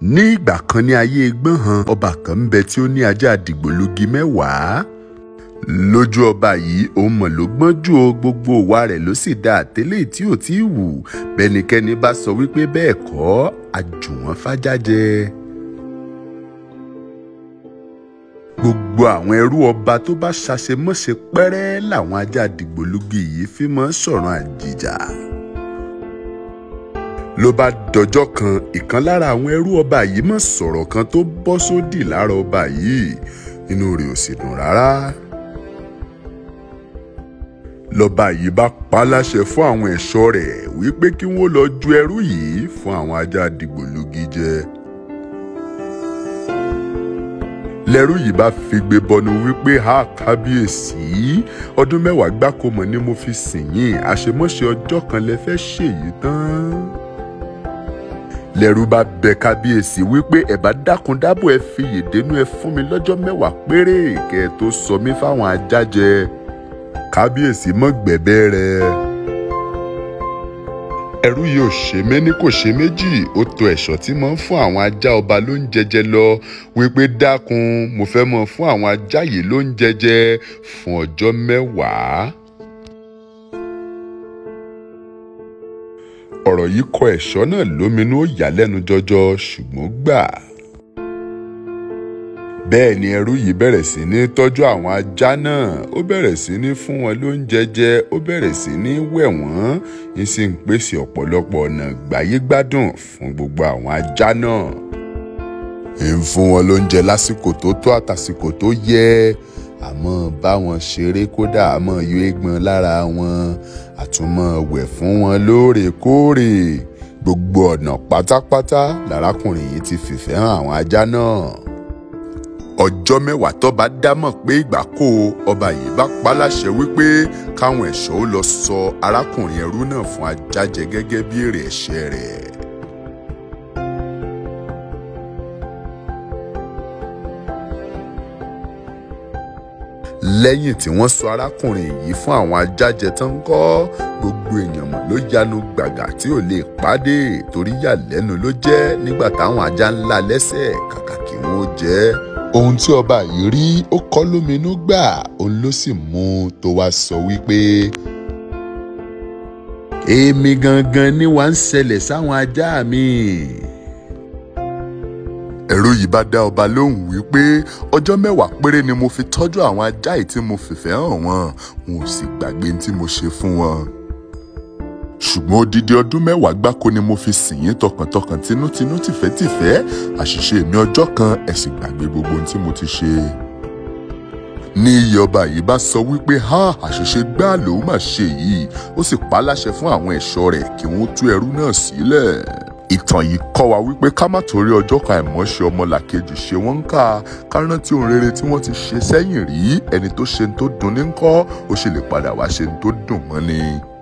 ní ìgbà kan ní ayé gbọ̀nhàn ọba kan ń bẹ tí ó ní ajá dìgbòlugi mẹ́wàá lójú ọba yìí òun mọ̀ ló gbọ́n jù o gbogbo ìwà rẹ̀ ló sì dá àtẹ́lẹ̀ tí ò tí ì wù bẹ́nikẹ́ni bá sọ wípé bẹ́ẹ̀ kọ́ àjùwọ̀n fájájẹ. gbogbo àwọn ẹrú ọba tó bá ṣàṣemọ́ṣe pẹ́rẹ́ làwọn ajá dìgbòlugi yìí fi mọ́ sọ̀rọ̀ àjìjà. ló bá dọjọ́ kan ìkan lára àwọn ẹrú ọba yìí mọ̀ sọ̀rọ̀ kan tó bọ́ sódì lára ọba yìí inú rẹ̀ ò sì dùn rárá lọ́ba yìí bá pa á láṣẹ fún àwọn ẹ̀ṣọ́ rẹ̀ wípé kí wọ́n lọ ju ẹrú yìí fún àwọn ajá dìgbòlugi jẹ. lẹ́rú yìí bá figbe bọnu wípé ha kábíyèsí ọdún mẹ́wàá gbáko mọ̀ ni mo fi sìn yín àṣemọ́ṣe ọjọ́ kan lẹ fẹ́ ṣèyí tán. lẹ́rú bá bẹ kábíyèsí wípé ẹ bá dákun dábò ẹ fi yèdénú ẹ fún mi lọ́jọ́ mẹ́wàá péré kẹ́ ẹ tó sọ mí fáwọn ajá jẹ kábíyèsí mọ́ gbẹ̀bẹ́ rẹ̀. ẹrú yìí ò ṣe méní kò ṣe méjì ó to ẹ̀ṣọ́ tí mo ń fún àwọn ajá ọba ló ń jẹjẹ lọ wípé dákun mo fẹ́ mọ fún àwọn ajá yìí ló ń jẹjẹ fún ọjọ́ mẹ́wàá. ọ̀rọ̀ yìí kọ ẹ̀ṣọ́ náà lóminú ó yà lẹ́nu jọjọ ṣùgbọ́n gbà bẹ́ẹ̀ ni ẹrú yìí bẹ̀rẹ̀ sí ní tọ́jú àwọn ajá náà ó bẹ̀rẹ̀ sí ní fún wọn lóúnjẹ jẹ ó bẹ̀rẹ̀ sí ní wẹ̀ wọ́n ń sì ń pèsè ọ̀pọ̀lọpọ̀ ọ̀nà gbáyégbádùn fún gbogbo àwọn ajá náà. ń fún wọn lóúnjẹ lásìkò tó tó àtàsìkò tó yẹ àmọ́ bá wọn ṣeré kódà àmọ́ yọ eégbọn lára wọn àtúmọ̀ wẹ̀ fún wọn lóòrèkóòrè gbogbo ọ̀nà pátápátá lárákùnrin yìí ti fìfẹ́ hàn àwọn ajá náà ọjọ́ mẹ́wàá tọ́ba dámọ̀ pé ìgbà kó ọba yìí bá pa láṣẹ wípé káwọn ẹ̀ṣọ́ ó lọ sọ arákùnrin ẹrú náà fún ajá jẹ gẹ́gẹ́ bí èrè ẹ̀ṣẹ̀ rẹ̀. lẹ́yìn tí wọ́n sọ arákùnrin yìí fún àwọn ajá jẹ tán kọ́ gbogbo èèyàn mọ̀ ló yanu gbàgà tí ò lè pàdé torí yà lẹ́nu ló jẹ́ nígbà táwọn ajá ńlá lẹ́sẹ̀ kàkà kí wọ́n jẹ́ ohun tí ọba yìí rí ó kọ́ lóminú gbà òun ló sì mú un tó wá sọ wípé. èmi gangan ni wàá ń ṣẹlẹ̀ sáwọn ajá mi. ẹ̀rù yìí bá dá ọba lóhùn wípé ọjọ́ mẹ́wàá péré ni mo fi tọ́jú àwọn ajá yìí tí mo fìfẹ́ hàn wọ́n wọn ò sì gbàgbé tí mo ṣe fún wọn ṣùgbọ́n odidi ọdún mẹ́wàá gbáko ni mo fi sìn yín tọkàntọkàn tinútinú tìfẹ́tìfẹ́ àṣìṣe mi ọjọ́ kan ẹ sì gbàgbé gbogbo ohun tí mo ti ṣe. ní iye ọba yìí bá sọ wípé ha àṣìṣe gbáà lòun mà ṣe yìí ó sì pa á láṣẹ fún àwọn ẹ̀ṣọ́ rẹ̀ kí wọ́n tú ẹrú náà sílẹ̀. ìtàn yìí kọ́ wa wípé ká má torí ọjọ́ kan àìmọ́ṣe ọmọlàkejì ṣe wọ́n ń kà ká rántí ohun rere tí wọ́n ti ṣe sẹ́yìn rí ẹni tó ṣe ń tó dùn ní ńkọ́ ó sì lè padà wá ṣe ń tó dùn mọ́ ni.